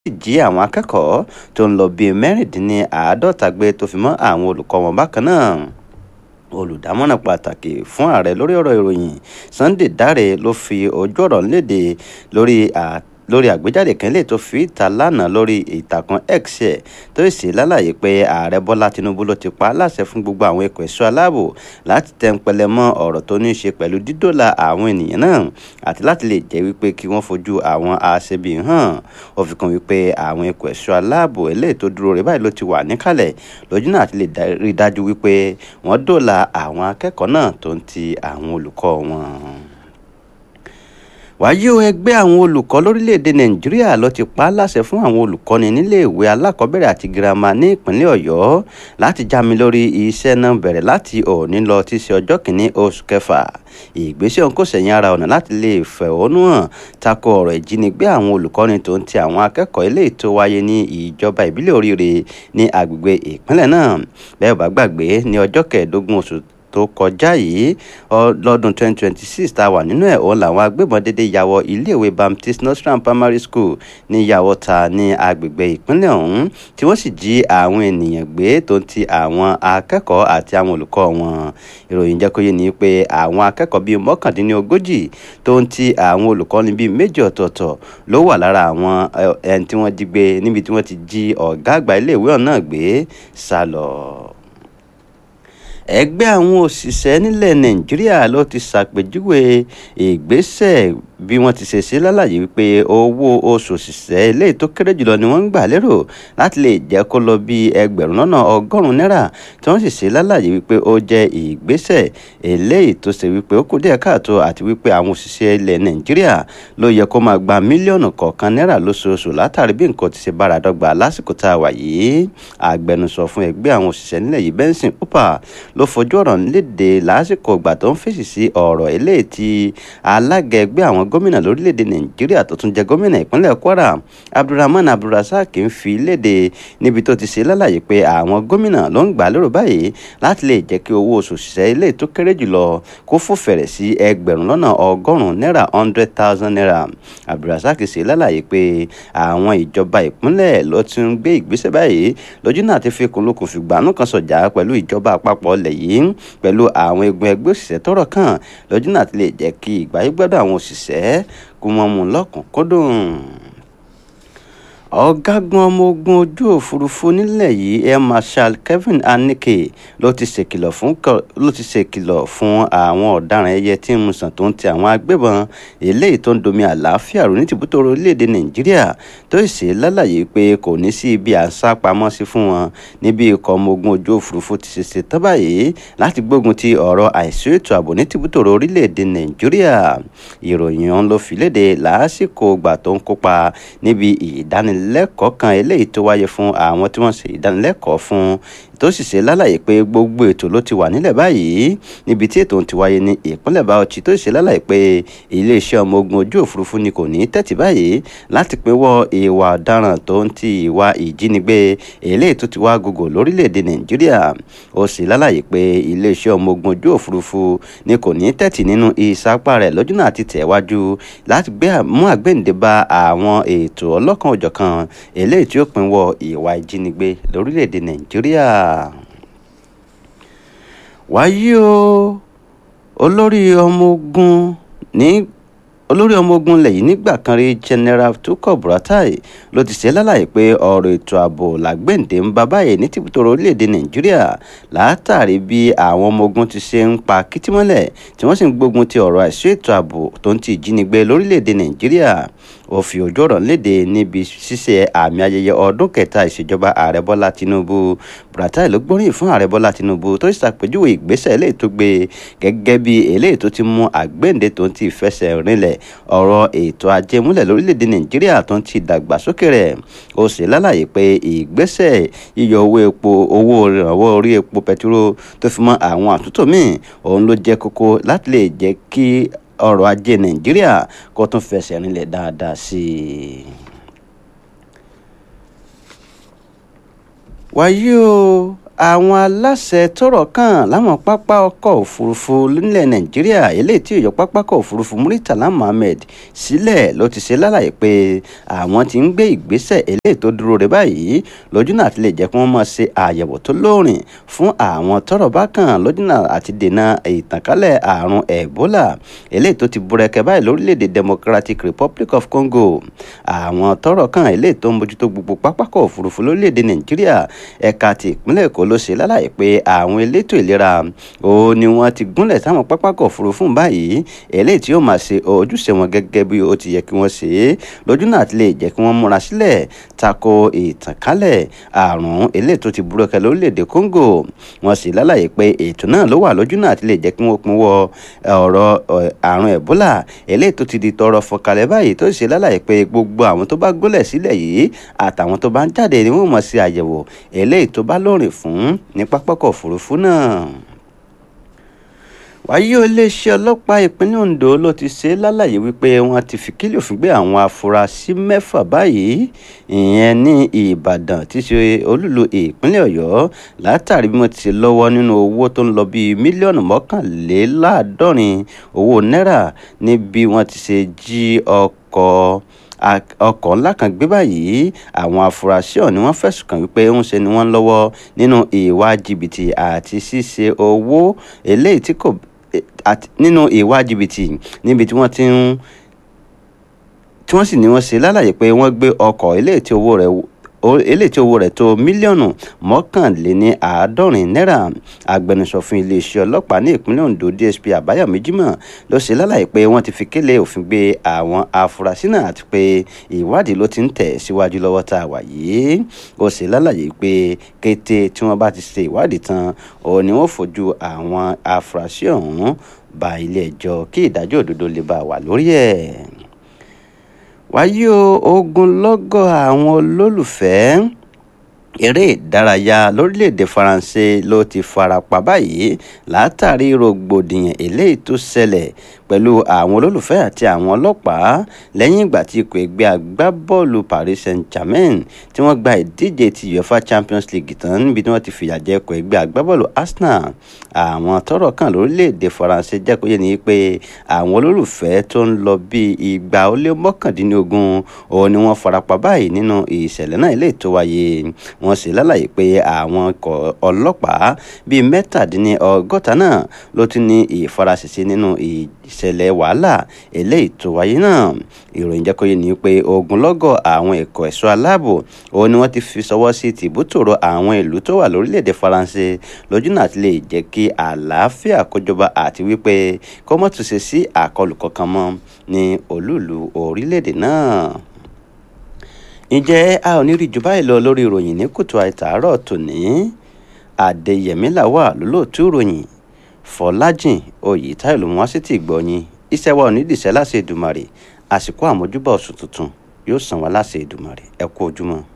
sì jí àwọn akẹ́kọ̀ọ́ tó ń lọ bíi mẹ́rìndínláàádọ́ta gbé tó fi mọ́ àwọn olùkọ́ wọn bákan náà olùdámọ̀ràn pàtàkì fún ààrẹ lórí ọ̀rọ̀ ìròyìn Sunday Dáre ló fi ojú ọ̀rọ̀ léde lórí àt lórí àgbéjáde kan lè tó fi ìta lánàá lórí ìtàkùn X ẹ̀ tó sì lálàyé pé ààrẹ Bọ́lá Tinubu ló ti pa á láṣẹ fún gbogbo àwọn ẹ̀kọ́ ẹ̀ṣọ́ aláàbò láti tẹnpẹlẹ mọ́ ọ̀rọ̀ tó ní í ṣe pẹ̀lú dídòlà àwọn ènìyàn náà àti láti lè jẹ́ wípé kí wọ́n fojú àwọn aṣebi hàn ó fi kún wípé àwọn ẹ̀kọ́ ẹ̀ṣọ́ aláàbò eléyìí tó dúró rẹ̀ báyìí ló ti wà níkàlẹ̀ lójú náà àti lè rí dájú wípé wọ́n dòlà àwọn akẹ́kọ̀ọ́ náà tó ń ti àwọn olùkọ́ wọn wáyé o ẹgbẹ́ àwọn olùkọ́ lórílẹ̀‐èdè nàìjíríà ló ti pa á láṣẹ fún àwọn olùkọ́ni níléèwé alákọ̀ọ́bẹ̀rẹ̀ àti girama ní ìpínlẹ̀ ọ̀yọ́ láti jámi lórí iṣẹ́ náà bẹ̀rẹ̀ láti òní lọ tí í ṣe ọjọ́ kìíní oṣù kẹfà ìgbésẹ̀ ọ̀hún kò sẹ̀yìn ara ọ̀nà láti lè fẹ̀hónú hàn tako ọ̀rọ̀ ìjínigbé àwọn olùkọ́ni tó ń ti àwọn akẹ́kọ̀ọ́ ilé tó wáyé ní ìjọba ìbílẹ̀ oríire ní agbègbè ìpínlẹ̀ náà bẹ́ẹ̀ bá gbàgbé ní ọjọ́ kẹẹ̀ẹ́dógún oṣù tó kọjá yìí lọ́dún 2026 tá a wà nínú ẹ̀ òun làwọn agbébọn dédé ya wọ iléèwé Baptist Nursery Primary School ní Yàwọ́ta ní agbègbè ìpínlẹ̀ ọ̀hún tí wọ́n sì jí àwọn ènìyàn gbé tó ń ti àwọn akẹ́kọ̀ọ́ àti àwọn olùkọ́ wọn ìròyìn jẹ́ kó yé ni pé àwọn akẹ́kọ̀ọ́ bíi mọ́kàndínlógójì tó ń ti àwọn olùkọ́ni bíi méjì ọ̀tọ̀ọ̀tọ̀ ló wà lára àwọn ẹni tí wọ́n jí gbé níbi tí wọ́n ti jí ọ̀gá àgbà iléèwé náà gbé sá lọ ẹgbẹ́ àwọn òṣìṣẹ́ nílẹ̀ nàìjíríà ló ti ṣàpèjúwe ìgbésẹ̀ bí wọ́n ti ṣe ṣe lálàyé wípé owó oṣù òṣìṣẹ́ eléyìí tó kéré jùlọ ni wọ́n ń gbà lérò láti lè jẹ́ kó lọ bí ẹgbẹ̀rún lọ́nà ọgọ́rùn-ún náírà tí wọ́n sì ṣe lálàyé wípé ó jẹ́ ìgbésẹ̀ eléyìí tó ṣe wípé ó kù díẹ̀ káàtó àti wípé àwọn òṣìṣẹ́ ilẹ̀ nàìjíríà ló yẹ kó máa gba mílíọ̀nù kọ̀ọ̀kan náírà lóṣooṣù látàrí bí nǹkan ti ṣe bára dọ́gba lásìkò tá a wà yìí agbẹnusọ fún ẹgbẹ́ àwọn òṣìṣẹ́ nílẹ̀ yìí Benson Upah ló fojú ọ̀rọ̀ léde lásìkò ìgbà tó ń fèsì sí ọ̀rọ̀ eléyìí tí alága ẹgbẹ́ àwọn gómìnà lórílẹ̀‐èdè nàìjíríà tó tún jẹ́ gómìnà ìpínlẹ̀ kwara abdulrahman abdulrasaq ń fi léde níbi tó ti ṣe lálàyé pé àwọn gómìnà ló ń gbà lérò báyìí láti lè jẹ́ kí owó oṣù òṣìṣẹ́ eléyìí tó kéré jùlọ kó fò fẹ̀rẹ̀ sí ẹgbẹ̀rún lọ́nà ọgọ́rùn-ún náírà hundred thousand naira abdulrasaq ṣe lálàyé pé àwọn ìjọba ìpínlẹ̀ ló ti ń gbé ìgbésẹ̀ báyìí lójú náà ti fi kùnlùkùn fìgbànú kan sọ̀jà pẹ̀lú ìjọba àpapọ̀ ilẹ̀ yìí pẹ̀lú àwọn egun ẹgbẹ́ òṣìṣẹ́ tọ́rọ̀ kàn lójú náà ti lè jẹ́ kí ìgbáyégbádùn àwọn òṣìṣẹ́ kó mọ́ mú lọ́kùnkúndùn ọ̀gágun ọmọ ogun ojú òfurufú nílẹ̀ yìí air marshal Kevin Anike ló ti ṣèkìlọ̀ fún ló ti ṣèkìlọ̀ fún àwọn ọ̀daràn ẹyẹ tí ń musàn tó ń ti àwọn agbébọn eléyìí tó ń domi àlàáfíà rú ní tìbútò orílẹ̀-èdè Nàìjíríà tó ṣe lálàyé pé kò ní sí ibi à ń sá pamọ́ sí fún wọn níbi ikọ̀ ọmọ ogun ojú òfurufú ti ṣe ṣe tán báyìí láti gbógun ti ọ̀rọ̀ àìsí ètò ààbò ní tìbútò orílẹ̀-èdè Nàìjíríà ìròyìn ọ̀hún ló fi léde lásìkò ìgbà tó ń kópa níbi ìdánilẹ́kọ̀ọ́ ìdánilẹ́kọ̀ọ́ kan eléyìí tó wáyé fún àwọn tí wọ́n ṣe ìdánilẹ́kọ̀ọ́ fún tó sì ṣe lálàyé pé gbogbo ètò ló ti wà nílẹ̀ báyìí níbi tí ètò ti wáyé ní ìpínlẹ̀ Bauchi tó sì ṣe lálàyé pé iléeṣẹ́ ọmọ ogun ojú òfurufú ni kò ní tẹ́tí báyìí láti pinwọ́ ìwà ọ̀daràn tó ń ti ìwà ìjínigbé eléyìí tó ti wá gògò lórílẹ̀‐èdè Nàìjíríà ó sì lálàyé pé iléeṣẹ́ ọmọ ogun ojú òfurufú ni kò ní tẹ́tí nínú ìsapá rẹ̀ lójúnà àti tẹ̀wájú láti gbé mú àgbéǹde bá àwọn ètò ọlọ́kan òjọ̀kan eléyìí tí ó pinwọ́ ìwà ìjínigbé lórílẹ̀‐èdè Nàìjíríà wáyé o olórí ọmọ ogun ní olórí ọmọ ogun ilẹ̀ yìí nígbà kan rí general Tukur Buratai ló ti ṣe lálàyé pé ọ̀rọ̀ ètò ààbò làgbéǹde ń bá báyìí ní tìbútòrò orílẹ̀-èdè Nàìjíríà látàrí bí àwọn ọmọ ogun ti ṣe ń pa kìtìmọ́lẹ̀ tí wọ́n sì ń gbógun ti ọ̀rọ̀ àìsí ètò ààbò tó ń ti ìjínigbé lórílẹ̀-èdè Nàìjíríà ó fi ojú ọ̀rọ̀ léde níbi ṣíṣe àmì ayẹyẹ ọdún kẹta ìṣèjọba ààrẹ Bọ́lá Tinubu Buratai ló gbóríyìn fún ààrẹ Bọ́lá Tinubu tó ṣàpèjúwe ìgbésẹ̀ eléyìí tó gbé gẹ́gẹ́ bí eléyìí tó ti mú àgbéǹde tó ń ti ìfẹsẹ̀ rinlẹ̀ ọ̀rọ̀ ètò ajé múlẹ̀ lórílẹ̀‐èdè nàìjíríà tó ń ti dàgbàsókè rẹ̀ ó sì lálàyé pé ìgbésẹ̀ yíyọ owó epo owó ìrànwọ́ orí epo pẹtiró tó fi mọ́ àwọn àtúntò míì òun ló jẹ́ kókó láti lè jẹ́ kí ọrọ̀ ajé nàìjíríà kó tún fẹsẹ̀ rinlẹ̀ dáadáa sí i. wáyé o àwọn aláṣẹ tọ́rọ̀ kàn láwọn pápá ọkọ̀ òfurufú nílẹ̀ nàìjíríà eléyìí tí ìyọ pápákọ̀ òfurufú muritala muhammed sílẹ̀ ló ti ṣe lálàyé pé àwọn ti ń gbé ìgbésẹ̀ eléyìí tó dúró rẹ̀ báyìí lójúnà àti lè jẹ́ kí wọ́n máa ṣe àyẹ̀wò tó lóòrìn fún àwọn tọ́rọ̀ bá kàn lójúnà àti dènà ìtànkálẹ̀ àrùn ebola eléyìí tó ti búrẹ́kẹ́ báyìí lórílẹ̀‐èdè democratic republic of congo àwọn tọ́rọ̀ kàn eléyìí tó ń bójútó gbogbo pápákọ̀ òfurufú lórílẹ̀‐èdè nàìjíríà ẹ̀ka ti ìpínlẹ̀ èkó ló ṣe lálàyé pé àwọn elétò ìlera ó ní wọ́n ti gúnlẹ̀ sáwọn pápákọ̀ òfurufú báyìí eléyìí tí yóò máa ṣe ojúṣe wọn gẹ́gẹ́ bí ó ti yẹ kí wọ́n ṣe é lójúnà àti lè jẹ́ kí wọ́n múra sílẹ̀ tako ìtànkálẹ̀ àrùn eléyìí tó ti búrọ́kẹ́ lórílẹ̀‐èdè congo wọ́n sì lálàyé pé ètò náà ló wà lójúnà àti lè jẹ́ kí wọ́n pinwọ́ ọ̀rọ̀ àrùn ebola eléyìí tó ti di tọrọ fọkalẹ̀ báyìí tó ṣe lálàyé pé gbogbo àwọn tó bá gúnlẹ̀ sílẹ̀ yìí àtàwọn tó bá ń jáde ni wọ́n mọ̀ sí àyẹ̀wò eléyìí tó bá lóòrìn fún ní pápákọ̀ òfurufú náà wáyé iléeṣẹ́ ọlọ́pàá ìpínlẹ̀ ondo ló ti ṣe lálàyé wípé wọ́n ti fi kílò fún gbé àwọn afurasí mẹ́fà báyìí ìyẹn ní ìbàdàn tí ṣe olúlu ìpínlẹ̀ ọ̀yọ́ látàrí bí wọ́n ti ṣe lọ́wọ́ nínú owó tó ń lọ bíi mílíọ̀nù mọ́kànléláàádọ́rin owó náírà níbi wọ́n ti ṣe jí ọkọ̀ ọkọ̀ ńlá kan gbé báyìí àwọn afurasí ọ̀hún ni wọ́n fẹ̀sùn kàn wípé ń ṣe ni wọ́n ń lọ́wọ́ nínú ìwà jìbìtì àti ṣíṣe owó eléyìí tí kò nínú ìwà jìbìtì níbi tí wọ́n ti ń tí wọ́n sì ní wọ́n ṣe lálàyé pé wọ́n gbé ọkọ̀ eléyìí tí owó rẹ̀ eléyìí tí owó rẹ̀ tó mílíọ̀nù mọ́kànléní àádọ́rin náírà agbẹnusọ fún iléeṣẹ́ ọlọ́pàá ní ìpínlẹ̀ ondo dsp àbáyọ̀mí jimoh ló ṣe lálàyé pé wọ́n ti fi kélé òfin gbé àwọn afurasí náà àti pé ìwádìí ló ti ń tẹ̀ síwájú lọ́wọ́ tá a wà yìí ó ṣe lálàyé pé kété tí wọ́n bá ti ṣe ìwádìí tán òun ni wọ́n fojú àwọn afurasí ọ̀hún ba ilé ẹjọ́ kí ìdájọ́ òdodo lè bá wà lórí ẹ̀ wáyé o ogunlọ́gọ̀ àwọn olólùfẹ́ eré ìdárayá lórílẹ̀‐èdè faransé ló ti farapa báyìí látàrí rògbòdìyàn eléyìí tó ṣẹlẹ̀ pẹ̀lú àwọn olólùfẹ́ àti àwọn ọlọ́pàá lẹ́yìn ìgbà tí ikọ̀ ẹgbẹ́ agbábọ́ọ̀lù paris saint-germain tí wọ́n gba ìdíje ti uefa champions league tán níbi tí wọ́n ti fìyà jẹ ikọ̀ ẹgbẹ́ agbábọ́ọ̀lù arsenal àwọn tọ́rọ̀ kàn lórílẹ̀‐èdè faransé jẹ́ kó yé ni pé àwọn olólùfẹ́ tó ń lọ bíi igba ó lé mọ́kàndínlógún òun ni wọ́n farapa báyìí nínú ìṣẹ̀lẹ̀ náà ilé tó wáyé wọ́n sì lálàyé pé àwọn ikọ̀ ọlọ́pàá bíi mẹ́tàdínlọ́gọ́ta náà ló ti ní ìfarasísí nínú ìṣẹ̀lẹ̀ wàhálà eléyìí tó wáyé náà ìròyìn jẹ́ kó yé ni pé ogunlọ́gọ̀ àwọn ẹ̀kọ́ ẹ̀ṣọ́ aláàbò òun ni wọ́n ti fi ṣọwọ́ sí tìbútòrò àwọn ìlú tó wà lórílẹ̀‐èdè faransé lójúnà àti lè jẹ́ kí àlàáfíà kójọba àti wípé kó má tún ṣe sí àkọlù kankan mọ́ ní olúùlú orílẹ̀‐èdè náà ǹjẹ́ a ò ní rí jù báyìí lọ lórí ìròyìn ní kùtù àìtàárọ̀ tòní àdèyẹmí làwà lólóòtú ìròyìn fọlájìn oyètáyọ̀ ló mú wá sí ti ìgbọ̀nyìn iṣẹ́ wa ò ní dìṣẹ́ láṣẹ ìdùmarè àsìkò àmójúbà oṣù tuntun yóò san wá láṣẹ ìdùmarè ẹ kú ojúmọ́.